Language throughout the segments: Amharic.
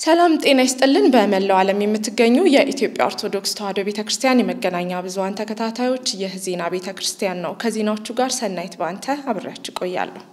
ሰላም ጤና ይስጥልን። በመላው ዓለም የምትገኙ የኢትዮጵያ ኦርቶዶክስ ተዋሕዶ ቤተ ክርስቲያን የመገናኛ ብዙኃን ተከታታዮች ይህ ዜና ቤተ ክርስቲያን ነው። ከዜናዎቹ ጋር ሰናይት ባንተ አብሬያችሁ ቆያለሁ።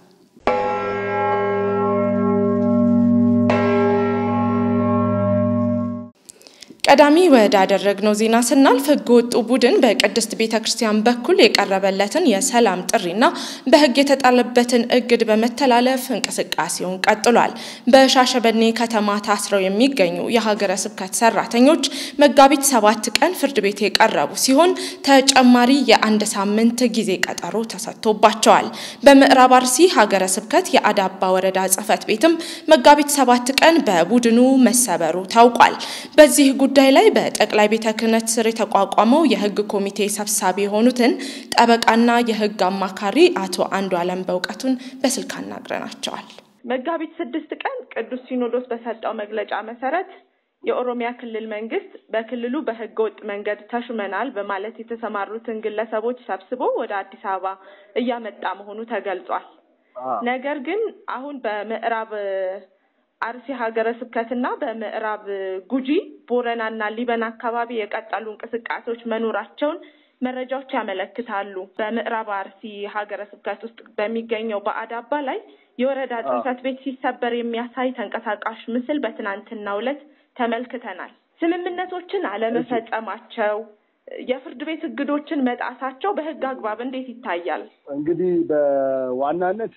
ቀዳሚ ወዳደረግነው ዜና ስናልፍ ሕገ ወጡ ቡድን በቅድስት ቤተ ክርስቲያን በኩል የቀረበለትን የሰላም ጥሪና በሕግ የተጣለበትን እግድ በመተላለፍ እንቅስቃሴውን ቀጥሏል። በሻሸበኔ ከተማ ታስረው የሚገኙ የሀገረ ስብከት ሰራተኞች መጋቢት ሰባት ቀን ፍርድ ቤት የቀረቡ ሲሆን ተጨማሪ የአንድ ሳምንት ጊዜ ቀጠሮ ተሰጥቶባቸዋል። በምዕራብ አርሲ ሀገረ ስብከት የአዳባ ወረዳ ጽሕፈት ቤትም መጋቢት ሰባት ቀን በቡድኑ መሰበሩ ታውቋል። በዚህ ጉዳይ ላይ በጠቅላይ ቤተ ክህነት ስር የተቋቋመው የህግ ኮሚቴ ሰብሳቢ የሆኑትን ጠበቃና የህግ አማካሪ አቶ አንዱ አለም በእውቀቱን በስልክ አናግረናቸዋል። መጋቢት ስድስት ቀን ቅዱስ ሲኖዶስ በሰጠው መግለጫ መሰረት የኦሮሚያ ክልል መንግስት በክልሉ በህገ ወጥ መንገድ ተሹመናል በማለት የተሰማሩትን ግለሰቦች ሰብስቦ ወደ አዲስ አበባ እያመጣ መሆኑ ተገልጿል። ነገር ግን አሁን በምዕራብ አርሲ ሀገረ ስብከትና በምዕራብ ጉጂ ቦረናና ሊበን አካባቢ የቀጠሉ እንቅስቃሴዎች መኖራቸውን መረጃዎች ያመለክታሉ። በምዕራብ አርሲ ሀገረ ስብከት ውስጥ በሚገኘው በአዳባ ላይ የወረዳ ጽሕፈት ቤት ሲሰበር የሚያሳይ ተንቀሳቃሽ ምስል በትናንትናው ዕለት ተመልክተናል። ስምምነቶችን አለመፈጸማቸው፣ የፍርድ ቤት እግዶችን መጣሳቸው በህግ አግባብ እንዴት ይታያል? እንግዲህ በዋናነት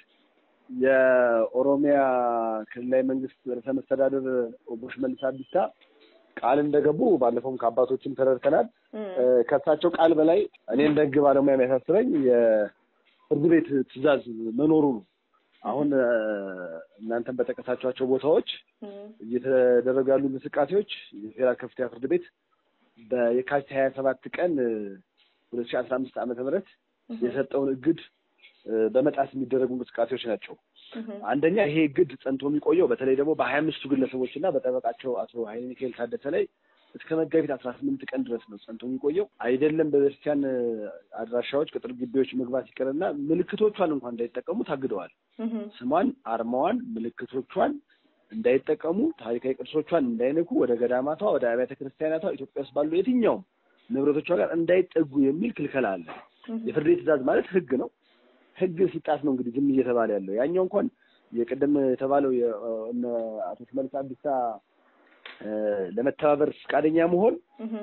የኦሮሚያ ክልላዊ መንግስት ርዕሰ መስተዳድር ኦቦ ሽመልስ አብዲሳ ቃል እንደገቡ ባለፈውም ከአባቶችም ተረድተናል። ከእሳቸው ቃል በላይ እኔ እንደ ህግ ባለሙያ የሚያሳስበኝ የፍርድ ቤት ትዕዛዝ መኖሩ ነው። አሁን እናንተም በጠቀሳቸዋቸው ቦታዎች እየተደረጉ ያሉ እንቅስቃሴዎች የፌዴራል ከፍተኛ ፍርድ ቤት በየካቲት ሀያ ሰባት ቀን ሁለት ሺህ አስራ አምስት ዓመተ ምህረት የሰጠውን እግድ በመጣስ የሚደረጉ እንቅስቃሴዎች ናቸው። አንደኛ ይሄ እግድ ጸንቶ የሚቆየው በተለይ ደግሞ በሀያ አምስቱ ግለሰቦች እና በጠበቃቸው አቶ ኃይለ ሚካኤል ታደሰ ላይ እስከ መጋቢት አስራ ስምንት ቀን ድረስ ነው ጸንቶ የሚቆየው። አይደለም በቤተክርስቲያን አድራሻዎች ቅጥር ግቢዎች መግባት ይቀርና ምልክቶቿን እንኳን እንዳይጠቀሙ ታግደዋል። ስሟን፣ አርማዋን፣ ምልክቶቿን እንዳይጠቀሙ፣ ታሪካዊ ቅርሶቿን እንዳይነኩ፣ ወደ ገዳማቷ፣ ወደ አብያተ ክርስቲያናቷ ኢትዮጵያ ውስጥ ባሉ የትኛውም ንብረቶቿ ጋር እንዳይጠጉ የሚል ክልከላ አለ። የፍርድ ቤት ትዕዛዝ ማለት ህግ ነው። ህግ ሲጣስ ነው እንግዲህ ዝም እየተባለ ያለው። ያኛው እንኳን የቅድም የተባለው አቶ ሽመልስ አብዲሳ ለመተባበር ፈቃደኛ መሆን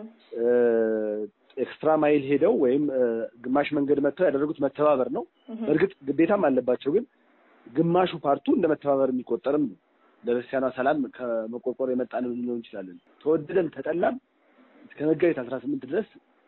ኤክስትራ ማይል ሄደው ወይም ግማሽ መንገድ መጥተው ያደረጉት መተባበር ነው። በእርግጥ ግዴታም አለባቸው፣ ግን ግማሹ ፓርቱ እንደ መተባበር የሚቆጠርም ነው። ለቤተክርስቲያኗ ሰላም ከመቆርቆር የመጣ ነው ልንለው እንችላለን። ተወደደም ተጠላም እስከ መጋቢት አስራ ስምንት ድረስ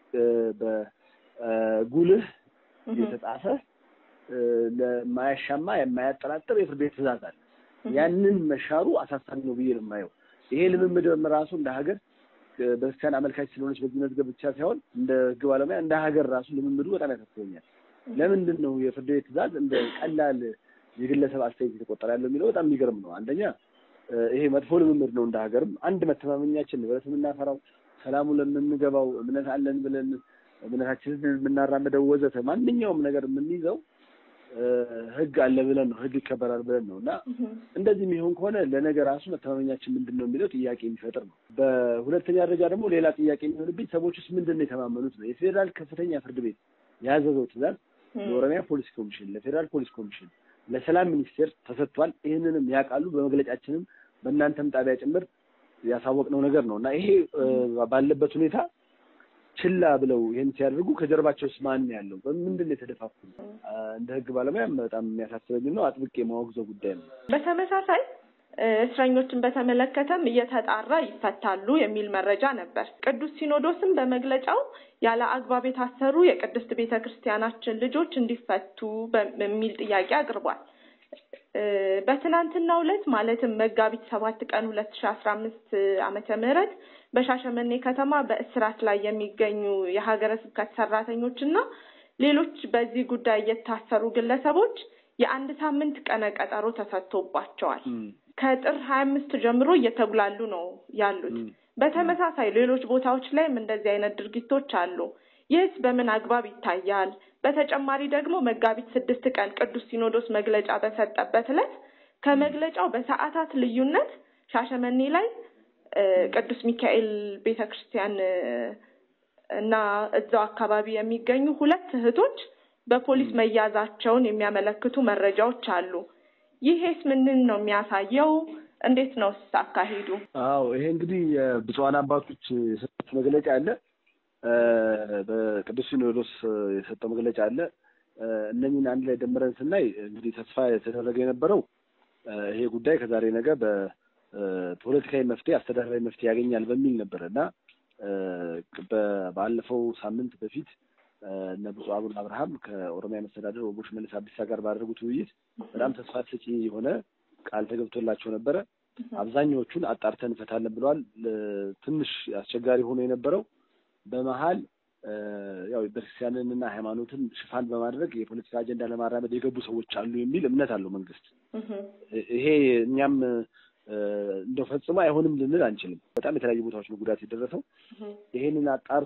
በጉልህ የተጻፈ ለማያሻማ የማያጠራጥር የፍርድ ቤት ትዕዛዝ አለ። ያንን መሻሩ አሳሳቢ ነው ብዬ ነው የማየው። ይሄ ልምምድ ራሱ እንደ ሀገር በክርስቲያን አመልካች ስለሆነች በዚህ መዝገብ ብቻ ሳይሆን እንደ ሕግ ባለሙያ እንደ ሀገር ራሱ ልምምዱ በጣም ያሳስበኛል። ለምንድን ነው የፍርድ ቤት ትዕዛዝ እንደ ቀላል የግለሰብ አስተያየት የተቆጠረ ያለው የሚለው በጣም የሚገርም ነው። አንደኛ ይሄ መጥፎ ልምምድ ነው። እንደ ሀገርም አንድ መተማመኛችን ንብረት የምናፈራው ሰላሙ ለምንገባው እምነት አለን ብለን እምነታችንን የምናራምደው ወዘተ ማንኛውም ነገር የምንይዘው ህግ አለ ብለን ነው ህግ ይከበራል ብለን ነው እና እንደዚህ የሚሆን ከሆነ ለነገ ራሱ መተማመኛችን ምንድን ነው የሚለው ጥያቄ የሚፈጥር ነው። በሁለተኛ ደረጃ ደግሞ ሌላ ጥያቄ የሚሆንብኝ ሰዎች ውስጥ ምንድን ነው የተማመኑት ነው። የፌዴራል ከፍተኛ ፍርድ ቤት ያዘዘው ትዕዛዝ ለኦሮሚያ ፖሊስ ኮሚሽን፣ ለፌዴራል ፖሊስ ኮሚሽን፣ ለሰላም ሚኒስቴር ተሰጥቷል። ይህንንም ያውቃሉ። በመግለጫችንም በእናንተም ጣቢያ ጭምር ያሳወቅነው ነገር ነው እና ይሄ ባለበት ሁኔታ ችላ ብለው ይህን ሲያደርጉ ከጀርባቸውስ ማን ያለው በምንድን ነው የተደፋፉ? እንደ ህግ ባለሙያ በጣም የሚያሳስበኝ ነው። አጥብቄ የማወግዘው ጉዳይ ነው። በተመሳሳይ እስረኞችን በተመለከተም እየተጣራ ይፈታሉ የሚል መረጃ ነበር። ቅዱስ ሲኖዶስም በመግለጫው ያለ አግባብ የታሰሩ የቅድስት ቤተ ክርስቲያናችን ልጆች እንዲፈቱ በሚል ጥያቄ አቅርቧል። በትናንትናው ዕለት ማለትም መጋቢት ሰባት ቀን ሁለት ሺ አስራ አምስት ዓመተ ምህረት በሻሸመኔ ከተማ በእስራት ላይ የሚገኙ የሀገረ ስብከት ሰራተኞች እና ሌሎች በዚህ ጉዳይ የታሰሩ ግለሰቦች የአንድ ሳምንት ቀነ ቀጠሮ ተሰጥቶባቸዋል። ከጥር ሀያ አምስት ጀምሮ እየተጉላሉ ነው ያሉት። በተመሳሳይ ሌሎች ቦታዎች ላይም እንደዚህ አይነት ድርጊቶች አሉ። ይህስ በምን አግባብ ይታያል? በተጨማሪ ደግሞ መጋቢት ስድስት ቀን ቅዱስ ሲኖዶስ መግለጫ በሰጠበት ዕለት ከመግለጫው በሰዓታት ልዩነት ሻሸመኔ ላይ ቅዱስ ሚካኤል ቤተ ክርስቲያን እና እዛው አካባቢ የሚገኙ ሁለት እህቶች በፖሊስ መያዛቸውን የሚያመለክቱ መረጃዎች አሉ። ይሄስ ምንን ነው የሚያሳየው? እንዴት ነው አካሄዱ? አዎ ይሄ እንግዲህ የብፁዓን አባቶች የሰጡት መግለጫ አለ። በቅዱስ ሲኖዶስ የሰጠው መግለጫ አለ። እነኝን አንድ ላይ ደምረን ስናይ እንግዲህ ተስፋ የተደረገ የነበረው ይሄ ጉዳይ ከዛሬ ነገ በፖለቲካዊ መፍትሄ፣ አስተዳደራዊ መፍትሄ ያገኛል በሚል ነበረ እና ባለፈው ሳምንት በፊት እነ ብፁዕ አቡነ አብርሃም ከኦሮሚያ መስተዳደር ወቦ ሽመልስ አብዲሳ ጋር ባደረጉት ውይይት በጣም ተስፋ ሰጪ የሆነ ቃል ተገብቶላቸው ነበረ። አብዛኛዎቹን አጣርተን እንፈታለን ብለዋል። ትንሽ አስቸጋሪ ሆኖ የነበረው በመሀል ያው ቤተክርስቲያንንና ሃይማኖትን ሽፋን በማድረግ የፖለቲካ አጀንዳ ለማራመድ የገቡ ሰዎች አሉ የሚል እምነት አለው መንግስት። ይሄ እኛም እንደው ፈጽሞ አይሆንም ልንል አንችልም። በጣም የተለያዩ ቦታዎች ነው ጉዳት የደረሰው። ይሄንን አጣርቶ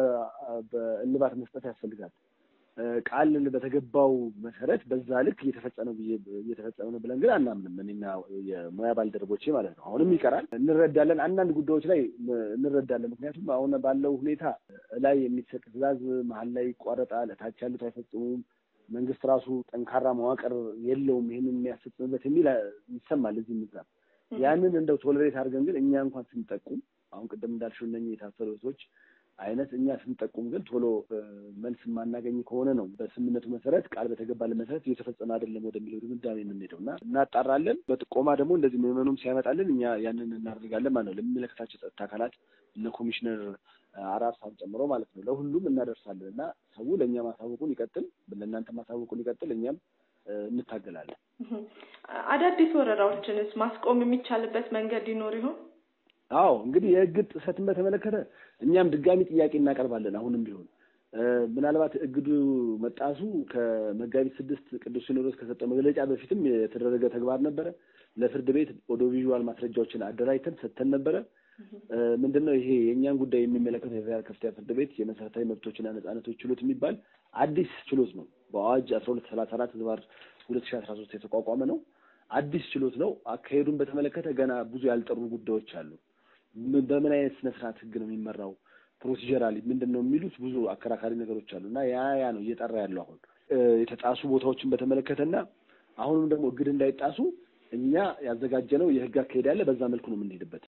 በእልባት መስጠት ያስፈልጋል። ቃል በተገባው መሰረት በዛ ልክ እየተፈጸመ እየተፈጸመ ነው ብለን ግን አናምንም። እኔና የሙያ ባልደረቦቼ ማለት ነው። አሁንም ይቀራል። እንረዳለን፣ አንዳንድ ጉዳዮች ላይ እንረዳለን። ምክንያቱም አሁን ባለው ሁኔታ ላይ የሚሰጥ ትዕዛዝ መሀል ላይ ይቋረጣል፣ እታች ያሉት አይፈጽሙም፣ መንግስት ራሱ ጠንካራ መዋቅር የለውም ይህንን የሚያስፈጽምበት የሚል ይሰማል እዚህ ምዛም ያንን እንደው ቶለሬት አድርገን ግን እኛ እንኳን ስንጠቁም አሁን ቅድም እንዳልሽው እነኝህ የታሰሩ ሰዎች አይነት እኛ ስንጠቁም ግን ቶሎ መልስ የማናገኝ ከሆነ ነው በስምምነቱ መሰረት ቃል በተገባልን መሰረት እየተፈጸመ አይደለም ወደሚለው ድምዳሜ የምንሄደው እና እናጣራለን። በጥቆማ ደግሞ እንደዚህ ምዕመኑም ሲያመጣልን እኛ ያንን እናደርጋለን ማለት ነው። ለሚመለከታቸው ጸጥታ አካላት እነ ኮሚሽነር አራርሳን ጨምሮ ማለት ነው ለሁሉም እናደርሳለን እና ሰው ለእኛ ማሳወቁን ይቀጥል፣ ለእናንተ ማሳወቁን ይቀጥል፣ እኛም እንታገላለን። አዳዲስ ወረራዎችንስ ማስቆም የሚቻልበት መንገድ ይኖር ይሆን? አዎ እንግዲህ የህግ ጥሰትን በተመለከተ እኛም ድጋሚ ጥያቄ እናቀርባለን። አሁንም ቢሆን ምናልባት እግዱ መጣሱ ከመጋቢት ስድስት ቅዱስ ሲኖዶስ ከሰጠው መግለጫ በፊትም የተደረገ ተግባር ነበረ። ለፍርድ ቤት ኦዲዮ ቪዥዋል ማስረጃዎችን አደራጅተን ሰጥተን ነበረ። ምንድን ነው ይሄ የእኛን ጉዳይ የሚመለከተው የፌዴራል ከፍተኛ ፍርድ ቤት የመሰረታዊ መብቶችና ነጻነቶች ችሎት የሚባል አዲስ ችሎት ነው። በአዋጅ አስራ ሁለት ሰላሳ አራት ህዝባር ሁለት ሺ አስራ ሶስት የተቋቋመ ነው። አዲስ ችሎት ነው። አካሄዱን በተመለከተ ገና ብዙ ያልጠሩ ጉዳዮች አሉ። በምን አይነት ስነ ስርዓት ህግ ነው የሚመራው፣ ፕሮሲጀራሊ ምንድን ነው የሚሉት ብዙ አከራካሪ ነገሮች አሉ እና ያ ያ ነው እየጠራ ያለው አሁን የተጣሱ ቦታዎችን በተመለከተና አሁንም ደግሞ እግድ እንዳይጣሱ እኛ ያዘጋጀነው የህግ አካሄድ ያለ በዛ መልኩ ነው የምንሄድበት።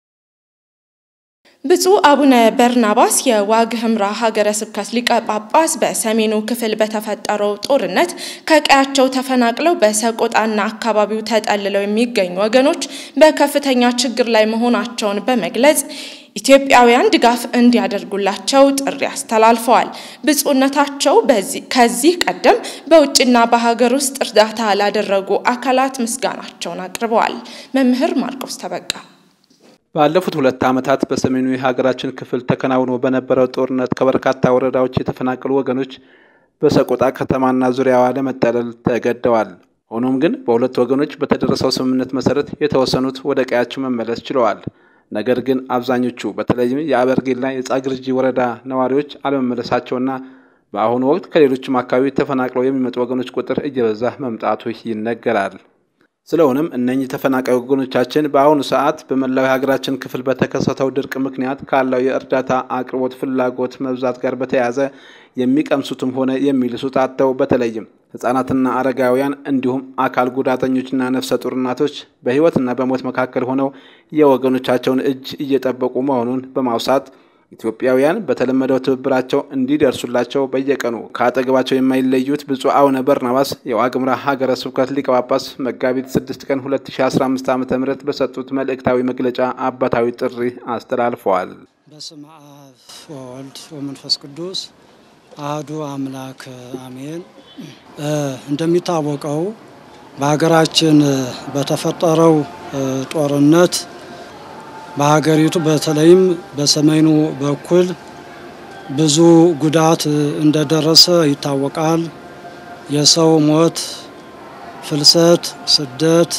ብፁዕ አቡነ በርናባስ የዋግ ህምራ ሀገረ ስብከት ሊቀ ጳጳስ በሰሜኑ ክፍል በተፈጠረው ጦርነት ከቀያቸው ተፈናቅለው በሰቆጣና አካባቢው ተጠልለው የሚገኙ ወገኖች በከፍተኛ ችግር ላይ መሆናቸውን በመግለጽ ኢትዮጵያውያን ድጋፍ እንዲያደርጉላቸው ጥሪ አስተላልፈዋል። ብፁዕነታቸው ከዚህ ቀደም በውጭና በሀገር ውስጥ እርዳታ ላደረጉ አካላት ምስጋናቸውን አቅርበዋል። መምህር ማርቆስ ተበቃ ባለፉት ሁለት ዓመታት በሰሜኑ የሀገራችን ክፍል ተከናውኖ በነበረው ጦርነት ከበርካታ ወረዳዎች የተፈናቀሉ ወገኖች በሰቆጣ ከተማና ዙሪያዋ ለመጠለል ተገደዋል። ሆኖም ግን በሁለት ወገኖች በተደረሰው ስምምነት መሰረት የተወሰኑት ወደ ቀያቸው መመለስ ችለዋል። ነገር ግን አብዛኞቹ በተለይም የአበርጌና የጻግርጂ ወረዳ ነዋሪዎች አለመመለሳቸውና በአሁኑ ወቅት ከሌሎችም አካባቢ ተፈናቅለው የሚመጡ ወገኖች ቁጥር እየበዛ መምጣቱ ይነገራል። ስለሆነም እነኚህ ተፈናቃይ ወገኖቻችን በአሁኑ ሰዓት በመላው የሀገራችን ክፍል በተከሰተው ድርቅ ምክንያት ካለው የእርዳታ አቅርቦት ፍላጎት መብዛት ጋር በተያያዘ የሚቀምሱትም ሆነ የሚልሱት አጥተው በተለይም ሕጻናትና አረጋውያን እንዲሁም አካል ጉዳተኞችና ነፍሰ ጡር እናቶች በሕይወትና በሞት መካከል ሆነው የወገኖቻቸውን እጅ እየጠበቁ መሆኑን በማውሳት ኢትዮጵያውያን በተለመደው ትብብራቸው እንዲደርሱላቸው በየቀኑ ከአጠገባቸው የማይለዩት ብፁዕ አቡነ በርናባስ የዋግምራ ሀገረ ስብከት ሊቀ ጳጳስ መጋቢት 6 ቀን 2015 ዓ ም በሰጡት መልእክታዊ መግለጫ አባታዊ ጥሪ አስተላልፈዋል። በስመ አብ ወወልድ ወመንፈስ ቅዱስ አህዱ አምላክ አሜን። እንደሚታወቀው በሀገራችን በተፈጠረው ጦርነት በሀገሪቱ በተለይም በሰሜኑ በኩል ብዙ ጉዳት እንደደረሰ ይታወቃል። የሰው ሞት፣ ፍልሰት፣ ስደት፣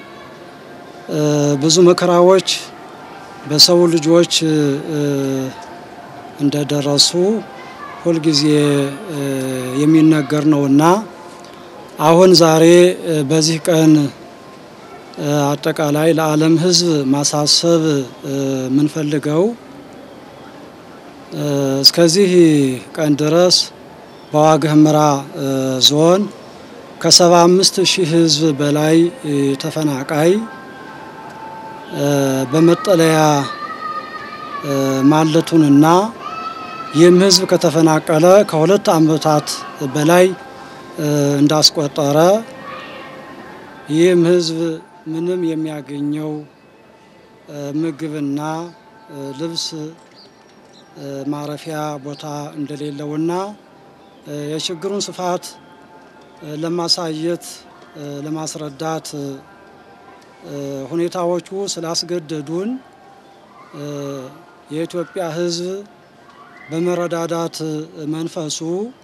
ብዙ መከራዎች በሰው ልጆች እንደደረሱ ሁልጊዜ የሚነገር ነውና አሁን ዛሬ በዚህ ቀን አጠቃላይ ለዓለም ሕዝብ ማሳሰብ የምንፈልገው እስከዚህ ቀን ድረስ በዋግ ኽምራ ዞን ከሰባ አምስት ሺህ ሕዝብ በላይ ተፈናቃይ በመጠለያ ማለቱንና ይህም ሕዝብ ከተፈናቀለ ከሁለት ዓመታት በላይ እንዳስቆጠረ ይህም ሕዝብ ምንም የሚያገኘው ምግብና ልብስ ማረፊያ ቦታ እንደሌለውና የችግሩን ስፋት ለማሳየት ለማስረዳት ሁኔታዎቹ ስላስገደዱን የኢትዮጵያ ሕዝብ በመረዳዳት መንፈሱ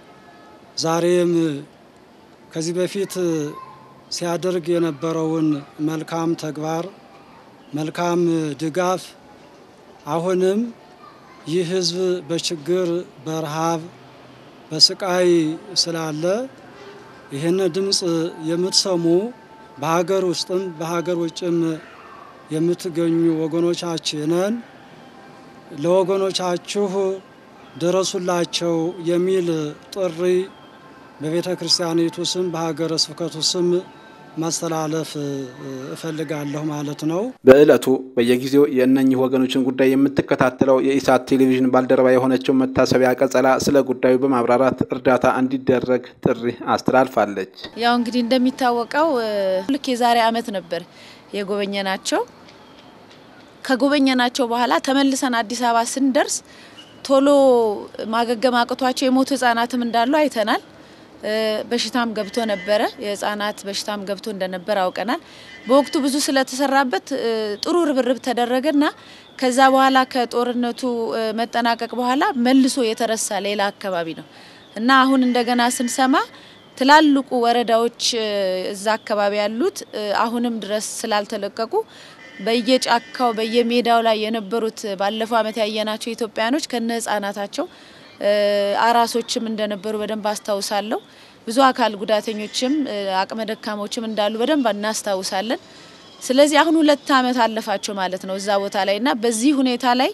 ዛሬም ከዚህ በፊት ሲያደርግ የነበረውን መልካም ተግባር መልካም ድጋፍ አሁንም ይህ ሕዝብ በችግር በረሃብ በስቃይ ስላለ ይህን ድምፅ የምትሰሙ በሀገር ውስጥም በሀገር ውጭም የምትገኙ ወገኖቻችንን ለወገኖቻችሁ ድረሱላቸው የሚል ጥሪ በቤተ ክርስቲያኒቱ ስም በሀገረ ስብከቱ ስም ማስተላለፍ እፈልጋለሁ ማለት ነው። በዕለቱ በየጊዜው የእነኚህ ወገኖችን ጉዳይ የምትከታተለው የኢሳት ቴሌቪዥን ባልደረባ የሆነችው መታሰቢያ ቀጸላ ስለ ጉዳዩ በማብራራት እርዳታ እንዲደረግ ጥሪ አስተላልፋለች። ያው እንግዲህ እንደሚታወቀው ልክ የዛሬ ዓመት ነበር የጎበኘናቸው። ከጎበኘናቸው በኋላ ተመልሰን አዲስ አበባ ስንደርስ ቶሎ ማገገም አቅቷቸው የሞቱ ህጻናትም እንዳሉ አይተናል። በሽታም ገብቶ ነበረ። የህጻናት በሽታም ገብቶ እንደነበር አውቀናል። በወቅቱ ብዙ ስለተሰራበት ጥሩ ርብርብ ተደረገና ከዛ በኋላ ከጦርነቱ መጠናቀቅ በኋላ መልሶ የተረሳ ሌላ አካባቢ ነው እና አሁን እንደገና ስንሰማ ትላልቁ ወረዳዎች እዛ አካባቢ ያሉት አሁንም ድረስ ስላልተለቀቁ በየጫካው በየሜዳው ላይ የነበሩት ባለፈው ዓመት ያየናቸው ኢትዮጵያኖች ከነ ህጻናታቸው አራሶችም እንደነበሩ በደንብ አስታውሳለሁ። ብዙ አካል ጉዳተኞችም አቅመ ደካሞችም እንዳሉ በደንብ እናስታውሳለን። ስለዚህ አሁን ሁለት ዓመት አለፋቸው ማለት ነው እዛ ቦታ ላይ እና በዚህ ሁኔታ ላይ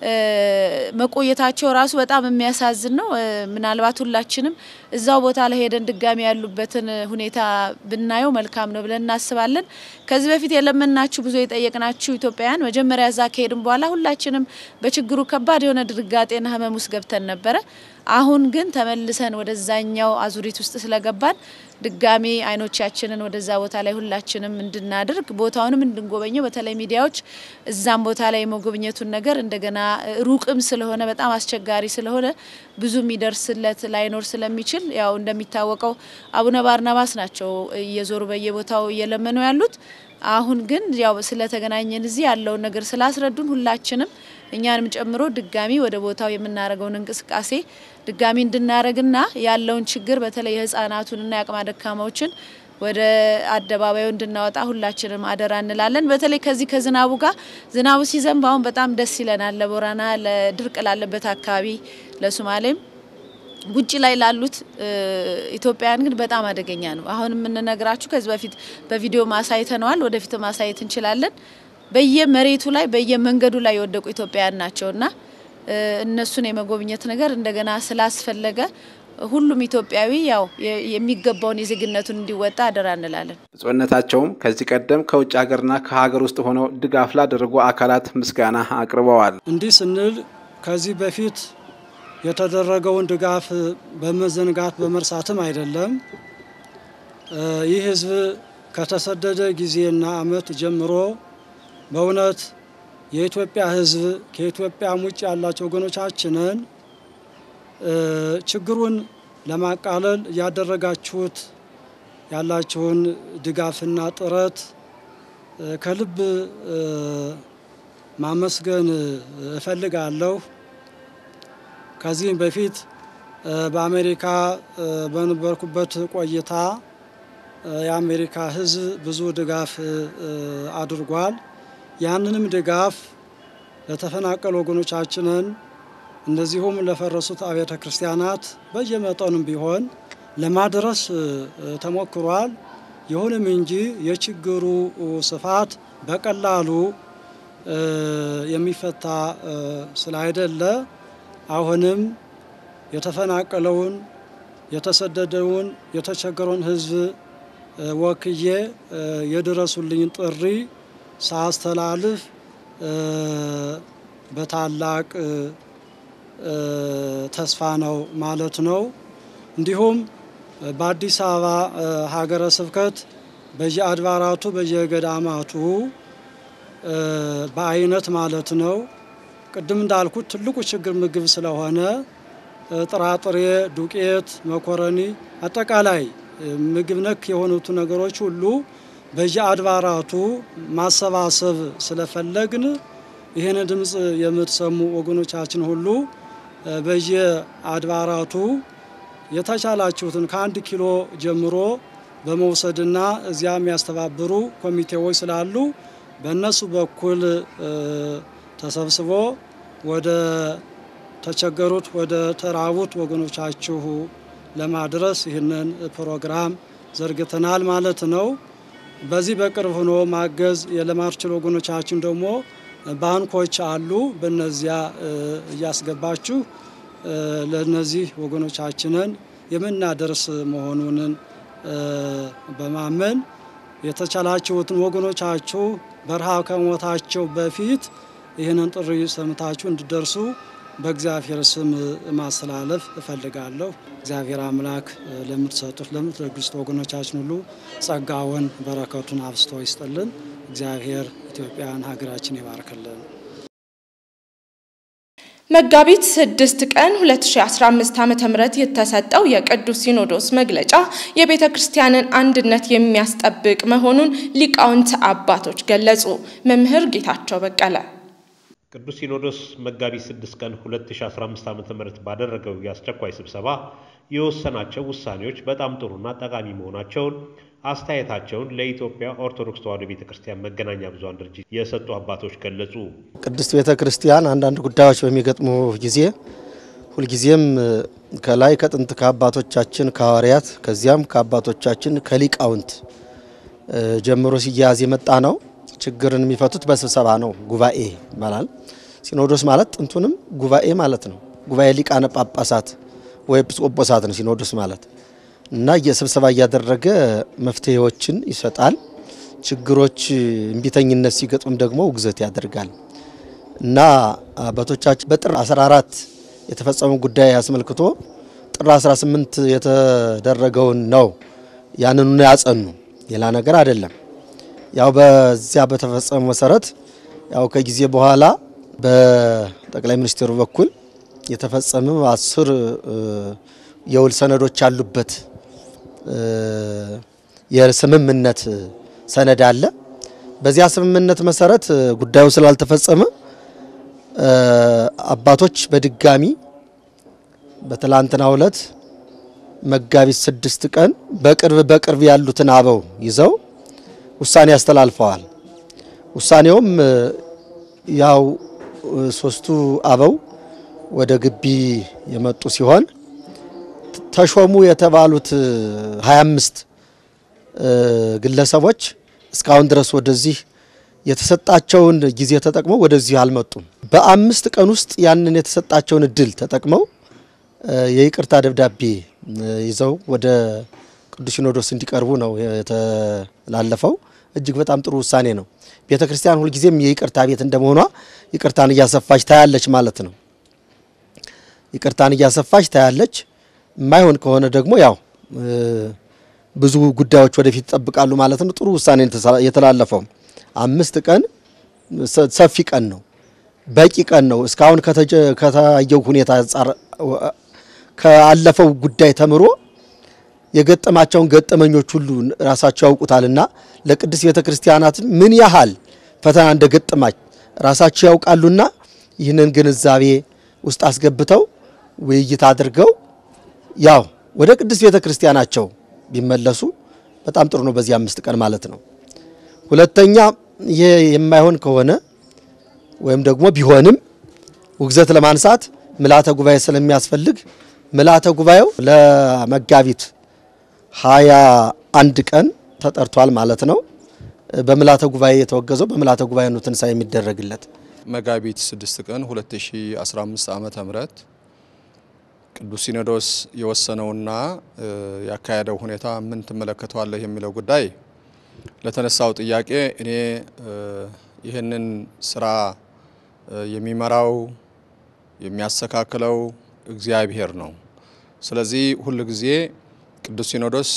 መቆየታቸው ራሱ በጣም የሚያሳዝን ነው። ምናልባት ሁላችንም እዛው ቦታ ላይ ሄደን ድጋሚ ያሉበትን ሁኔታ ብናየው መልካም ነው ብለን እናስባለን። ከዚህ በፊት የለመናችሁ ብዙ የጠየቅናችሁ ኢትዮጵያውያን መጀመሪያ እዛ ከሄድን በኋላ ሁላችንም በችግሩ ከባድ የሆነ ድርጋጤና ህመም ውስጥ ገብተን ነበረ። አሁን ግን ተመልሰን ወደዛኛው አዙሪት ውስጥ ስለገባን ድጋሚ አይኖቻችንን ወደዛ ቦታ ላይ ሁላችንም እንድናደርግ ቦታውንም እንድንጎበኘው በተለይ ሚዲያዎች እዛም ቦታ ላይ የመጎብኘቱን ነገር እንደገና ሩቅም ስለሆነ በጣም አስቸጋሪ ስለሆነ ብዙ የሚደርስለት ላይኖር ስለሚችል ያው እንደሚታወቀው አቡነ ባርናባስ ናቸው እየዞሩ በየቦታው እየለመኑ ያሉት። አሁን ግን ያው ስለተገናኘን እዚህ ያለውን ነገር ስላስረዱን ሁላችንም እኛንም ጨምሮ ድጋሚ ወደ ቦታው የምናደርገውን እንቅስቃሴ ድጋሚ እንድናደርግና ያለውን ችግር በተለይ የህፃናቱንና የአቅመ ደካማዎችን ወደ አደባባዩ እንድናወጣ ሁላችንም አደራ እንላለን። በተለይ ከዚህ ከዝናቡ ጋር ዝናቡ ሲዘንብ አሁን በጣም ደስ ይለናል። ለቦረና ለድርቅ ላለበት አካባቢ ለሶማሌም ውጭ ላይ ላሉት ኢትዮጵያውያን ግን በጣም አደገኛ ነው። አሁን የምንነግራችሁ ከዚህ በፊት በቪዲዮ ማሳይተነዋል፣ ወደፊት ማሳየት እንችላለን። በየመሬቱ ላይ በየመንገዱ ላይ የወደቁ ኢትዮጵያውያን ናቸውና እነሱን የመጎብኘት ነገር እንደገና ስላስፈለገ ሁሉም ኢትዮጵያዊ ያው የሚገባውን የዜግነቱን እንዲወጣ አደራ እንላለን። ብፁዕነታቸውም ከዚህ ቀደም ከውጭ ሀገርና ከሀገር ውስጥ ሆነው ድጋፍ ላደረጉ አካላት ምስጋና አቅርበዋል። እንዲህ ስንል ከዚህ በፊት የተደረገውን ድጋፍ በመዘንጋት በመርሳትም አይደለም። ይህ ሕዝብ ከተሰደደ ጊዜና ዓመት ጀምሮ በእውነት የኢትዮጵያ ሕዝብ ከኢትዮጵያም ውጭ ያላቸው ወገኖቻችንን ችግሩን ለማቃለል እያደረጋችሁት ያላችሁን ድጋፍና ጥረት ከልብ ማመስገን እፈልጋለሁ። ከዚህም በፊት በአሜሪካ በነበርኩበት ቆይታ የአሜሪካ ሕዝብ ብዙ ድጋፍ አድርጓል። ያንንም ድጋፍ ለተፈናቀሉ ወገኖቻችንን እንደዚሁም ለፈረሱት አብያተ ክርስቲያናት በየመጠኑም ቢሆን ለማድረስ ተሞክሯል። ይሁንም እንጂ የችግሩ ስፋት በቀላሉ የሚፈታ ስላይደለ አሁንም የተፈናቀለውን የተሰደደውን የተቸገረውን ሕዝብ ወክዬ የድረሱልኝ ጥሪ ሳስተላልፍ በታላቅ ተስፋ ነው ማለት ነው። እንዲሁም በአዲስ አበባ ሀገረ ስብከት በየአድባራቱ በየገዳማቱ በአይነት ማለት ነው። ቅድም እንዳልኩት ትልቁ ችግር ምግብ ስለሆነ ጥራጥሬ፣ ዱቄት፣ መኮረኒ፣ አጠቃላይ ምግብ ነክ የሆኑት ነገሮች ሁሉ በየአድባራቱ ማሰባሰብ ስለፈለግን ይህን ድምፅ የምትሰሙ ወገኖቻችን ሁሉ በየአድባራቱ የተቻላችሁትን ከአንድ ኪሎ ጀምሮ በመውሰድና እዚያ የሚያስተባብሩ ኮሚቴዎች ስላሉ በእነሱ በኩል ተሰብስቦ ወደ ተቸገሩት ወደ ተራቡት ወገኖቻችሁ ለማድረስ ይህንን ፕሮግራም ዘርግተናል ማለት ነው። በዚህ በቅርብ ሆኖ ማገዝ የለማትችሉ ወገኖቻችን ደግሞ ባንኮች አሉ። በነዚያ እያስገባችሁ ለነዚህ ወገኖቻችንን የምናደርስ መሆኑንን በማመን የተቻላችሁትን ወገኖቻችሁ በረሃብ ከሞታቸው በፊት ይህንን ጥሪ ሰምታችሁ እንዲደርሱ በእግዚአብሔር ስም ማስተላለፍ እፈልጋለሁ። እግዚአብሔር አምላክ ለምትሰጡት ለምትለግሱት ወገኖቻችን ሁሉ ጸጋውን በረከቱን አብስቶ ይስጥልን። እግዚአብሔር ኢትዮጵያን ሀገራችን ይባርክልን። መጋቢት 6 ቀን 2015 ዓ.ም የተሰጠው የቅዱስ ሲኖዶስ መግለጫ የቤተ ክርስቲያንን አንድነት የሚያስጠብቅ መሆኑን ሊቃውንት አባቶች ገለጹ። መምህር ጌታቸው በቀለ ቅዱስ ሲኖዶስ መጋቢት 6 ቀን 2015 ዓ.ም ባደረገው የአስቸኳይ ስብሰባ የወሰናቸው ውሳኔዎች በጣም ጥሩና ጠቃሚ መሆናቸውን አስተያየታቸውን ለኢትዮጵያ ኦርቶዶክስ ተዋሕዶ ቤተ ክርስቲያን መገናኛ ብዙኃን ድርጅት የሰጡ አባቶች ገለጹ። ቅድስት ቤተ ክርስቲያን አንዳንድ ጉዳዮች በሚገጥሙ ጊዜ ሁልጊዜም ከላይ ከጥንት ከአባቶቻችን ከሐዋርያት ከዚያም ከአባቶቻችን ከሊቃውንት ጀምሮ ሲያያዝ የመጣ ነው። ችግርን የሚፈቱት በስብሰባ ነው። ጉባኤ ይባላል። ሲኖዶስ ማለት ጥንቱንም ጉባኤ ማለት ነው። ጉባኤ ሊቃነ ጳጳሳት ወይ ኤጲስቆጶሳት ነው ሲኖዶስ ማለት እና የስብሰባ እያደረገ መፍትሄዎችን ይሰጣል። ችግሮች እምቢተኝነት ሲገጥም ደግሞ ውግዘት ያደርጋል እና አባቶቻችን በጥር 14 የተፈጸመ ጉዳይ አስመልክቶ ጥር 18 የተደረገውን ነው ያንኑ ያጸኑ፣ ሌላ ነገር አይደለም። ያው በዚያ በተፈጸመ መሰረት ያው ከጊዜ በኋላ በጠቅላይ ሚኒስትሩ በኩል የተፈጸመ አስር የውል ሰነዶች ያሉበት የስምምነት ሰነድ አለ። በዚያ ስምምነት መሰረት ጉዳዩ ስላልተፈጸመ አባቶች በድጋሚ በትላንትናው ዕለት መጋቢት ስድስት ቀን በቅርብ በቅርብ ያሉትን አበው ይዘው ውሳኔ አስተላልፈዋል። ውሳኔውም ያው ሶስቱ አበው ወደ ግቢ የመጡ ሲሆን ተሾሙ የተባሉት 25 ግለሰቦች እስካሁን ድረስ ወደዚህ የተሰጣቸውን ጊዜ ተጠቅመው ወደዚህ አልመጡም። በአምስት ቀን ውስጥ ያንን የተሰጣቸውን እድል ተጠቅመው የይቅርታ ደብዳቤ ይዘው ወደ ቅዱስ ሲኖዶስ እንዲቀርቡ ነው የተላለፈው። እጅግ በጣም ጥሩ ውሳኔ ነው። ቤተ ክርስቲያን ሁልጊዜም የይቅርታ ቤት እንደመሆኗ ይቅርታን እያሰፋች ታያለች ማለት ነው። ይቅርታን እያሰፋች ታያለች። የማይሆን ከሆነ ደግሞ ያው ብዙ ጉዳዮች ወደፊት ይጠብቃሉ ማለት ነው። ጥሩ ውሳኔ የተላለፈው አምስት ቀን ሰፊ ቀን ነው፣ በቂ ቀን ነው። እስካሁን ከታየው ሁኔታ አንጻር ካለፈው ጉዳይ ተምሮ የገጠማቸውን ገጠመኞች ሁሉ ራሳቸው ያውቁታልና ለቅድስት ቤተ ክርስቲያናት ምን ያህል ፈተና እንደገጠማች ራሳቸው ያውቃሉና ይህንን ግንዛቤ ውስጥ አስገብተው ውይይት አድርገው ያው ወደ ቅድስት ቤተ ክርስቲያናቸው ቢመለሱ በጣም ጥሩ ነው። በዚህ አምስት ቀን ማለት ነው። ሁለተኛ ይሄ የማይሆን ከሆነ ወይም ደግሞ ቢሆንም ውግዘት ለማንሳት ምልዓተ ጉባኤ ስለሚያስፈልግ ምልዓተ ጉባኤው ለመጋቢት ሀያ አንድ ቀን ተጠርቷል ማለት ነው። በምልዓተ ጉባኤ የተወገዘው በምልዓተ ጉባኤ ነው ትንሳኤ የሚደረግለት። መጋቢት 6 ቀን 2015 ዓመተ ምህረት ቅዱስ ሲኖዶስ የወሰነውና ያካሄደው ሁኔታ ምን ትመለከተዋለህ የሚለው ጉዳይ ለተነሳው ጥያቄ እኔ ይህንን ስራ የሚመራው የሚያስተካክለው እግዚአብሔር ነው። ስለዚህ ሁል ጊዜ ቅዱስ ሲኖዶስ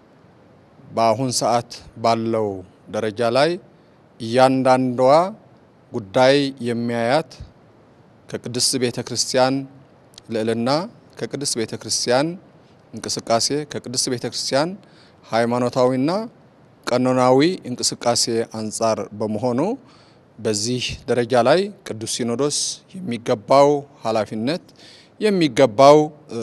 በአሁን ሰዓት ባለው ደረጃ ላይ እያንዳንዷ ጉዳይ የሚያያት ከቅድስት ቤተ ክርስቲያን ልዕልና፣ ከቅድስት ቤተ ክርስቲያን እንቅስቃሴ፣ ከቅድስት ቤተ ክርስቲያን ሃይማኖታዊና ቀኖናዊ እንቅስቃሴ አንጻር በመሆኑ በዚህ ደረጃ ላይ ቅዱስ ሲኖዶስ የሚገባው ኃላፊነት የሚገባው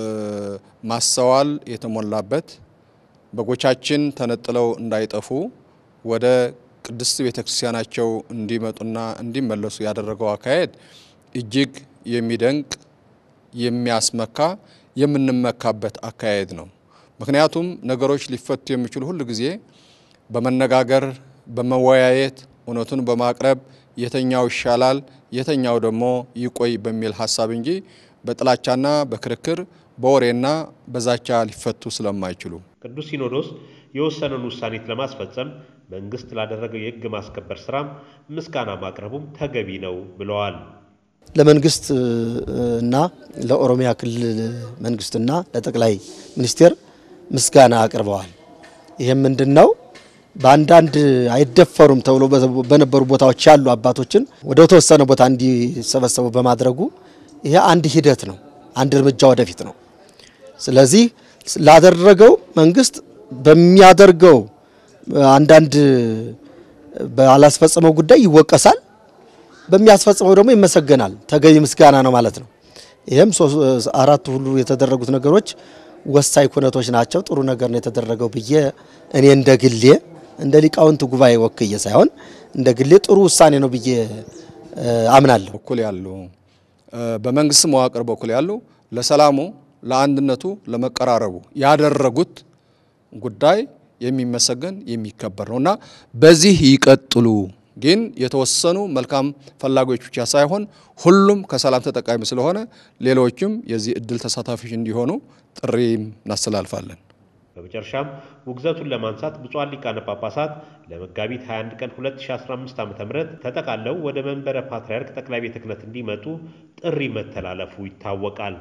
ማስተዋል የተሞላበት በጎቻችን ተነጥለው እንዳይጠፉ ወደ ቅድስት ቤተ ክርስቲያናቸው እንዲመጡና እንዲመለሱ ያደረገው አካሄድ እጅግ የሚደንቅ የሚያስመካ የምንመካበት አካሄድ ነው። ምክንያቱም ነገሮች ሊፈቱ የሚችሉ ሁል ጊዜ በመነጋገር በመወያየት እውነቱን በማቅረብ የተኛው ይሻላል የተኛው ደግሞ ይቆይ በሚል ሀሳብ እንጂ በጥላቻና በክርክር በወሬና በዛቻ ሊፈቱ ስለማይችሉ ቅዱስ ሲኖዶስ የወሰነውን ውሳኔት ለማስፈጸም መንግስት ላደረገው የሕግ ማስከበር ስራም ምስጋና ማቅረቡም ተገቢ ነው ብለዋል። ለመንግስት እና ለኦሮሚያ ክልል መንግስትና ለጠቅላይ ሚኒስቴር ምስጋና አቅርበዋል። ይህም ምንድን ነው? በአንዳንድ አይደፈሩም ተብሎ በነበሩ ቦታዎች ያሉ አባቶችን ወደ ተወሰነ ቦታ እንዲሰበሰቡ በማድረጉ ይሄ አንድ ሂደት ነው፣ አንድ እርምጃ ወደፊት ነው። ስለዚህ ላደረገው መንግስት በሚያደርገው አንዳንድ ባላስፈጸመው ጉዳይ ይወቀሳል፣ በሚያስፈጽመው ደግሞ ይመሰገናል። ተገቢ ምስጋና ነው ማለት ነው። ይህም አራቱ ሁሉ የተደረጉት ነገሮች ወሳኝ ኩነቶች ናቸው። ጥሩ ነገር ነው የተደረገው ብዬ እኔ እንደ ግሌ እንደ ሊቃውንት ጉባኤ ወክዬ ሳይሆን እንደ ግሌ ጥሩ ውሳኔ ነው ብዬ አምናለሁ። በኩል ያሉ በመንግስት መዋቅር በኩል ያሉ ለሰላሙ፣ ለአንድነቱ፣ ለመቀራረቡ ያደረጉት ጉዳይ የሚመሰገን የሚከበር ነው እና በዚህ ይቀጥሉ። ግን የተወሰኑ መልካም ፈላጊዎች ብቻ ሳይሆን ሁሉም ከሰላም ተጠቃሚ ስለሆነ ሌሎችም የዚህ እድል ተሳታፊዎች እንዲሆኑ ጥሪ እናስተላልፋለን። በመጨረሻም ውግዘቱን ለማንሳት ብፁዓን ሊቃነ ጳጳሳት ለመጋቢት 21 ቀን 2015 ዓ.ም ተጠቃለው ወደ መንበረ ፓትርያርክ ጠቅላይ ቤተ ክህነት እንዲመጡ ጥሪ መተላለፉ ይታወቃል።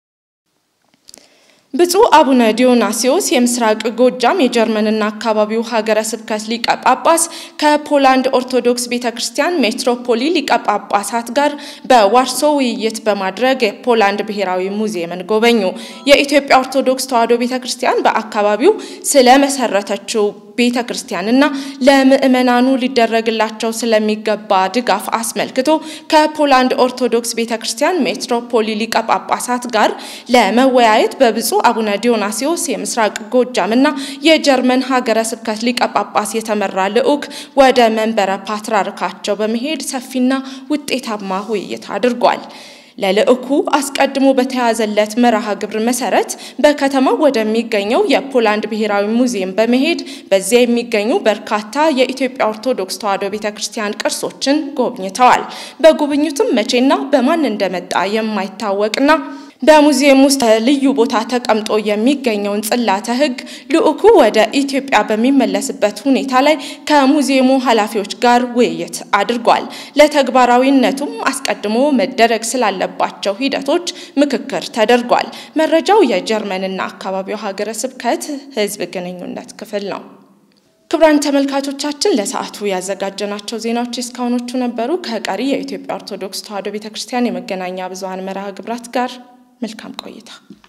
ብፁዕ አቡነ ዲዮናሲዮስ የምስራቅ ጎጃም የጀርመንና አካባቢው ሀገረ ስብከት ሊቀ ጳጳስ ከፖላንድ ኦርቶዶክስ ቤተ ክርስቲያን ሜትሮፖሊ ሊቀ ጳጳሳት ጋር በዋርሶ ውይይት በማድረግ የፖላንድ ብሔራዊ ሙዚየምን ጎበኙ። የኢትዮጵያ ኦርቶዶክስ ተዋሕዶ ቤተ ክርስቲያን በአካባቢው ስለመሰረተችው ቤተ ክርስቲያንና ለምእመናኑ ሊደረግላቸው ስለሚገባ ድጋፍ አስመልክቶ ከፖላንድ ኦርቶዶክስ ቤተ ክርስቲያን ሜትሮፖሊ ሊቀ ጳጳሳት ጋር ለመወያየት በብፁዕ አቡነ ዲዮናሲዮስ የምስራቅ ጎጃምና የጀርመን ሀገረ ስብከት ሊቀ ጳጳስ የተመራ ልዑክ ወደ መንበረ ፓትርያርካቸው በመሄድ ሰፊና ውጤታማ ውይይት አድርጓል። ለልዑኩ አስቀድሞ በተያዘለት መርሃ ግብር መሰረት በከተማው ወደሚገኘው የፖላንድ ብሔራዊ ሙዚየም በመሄድ በዚያ የሚገኙ በርካታ የኢትዮጵያ ኦርቶዶክስ ተዋሕዶ ቤተ ክርስቲያን ቅርሶችን ጎብኝተዋል። በጉብኝቱም መቼና በማን እንደመጣ የማይታወቅና በሙዚየም ውስጥ ልዩ ቦታ ተቀምጦ የሚገኘውን ጽላተ ሕግ ልዑኩ ወደ ኢትዮጵያ በሚመለስበት ሁኔታ ላይ ከሙዚየሙ ኃላፊዎች ጋር ውይይት አድርጓል። ለተግባራዊነቱም አስቀድሞ መደረግ ስላለባቸው ሂደቶች ምክክር ተደርጓል። መረጃው የጀርመንና አካባቢው ሀገረ ስብከት ሕዝብ ግንኙነት ክፍል ነው። ክቡራን ተመልካቾቻችን ለሰዓቱ ያዘጋጀናቸው ዜናዎች እስካሁኖቹ ነበሩ። ከቀሪ የኢትዮጵያ ኦርቶዶክስ ተዋሕዶ ቤተክርስቲያን የመገናኛ ብዙኃን መርሃ ግብራት ጋር መልካም ቆይታ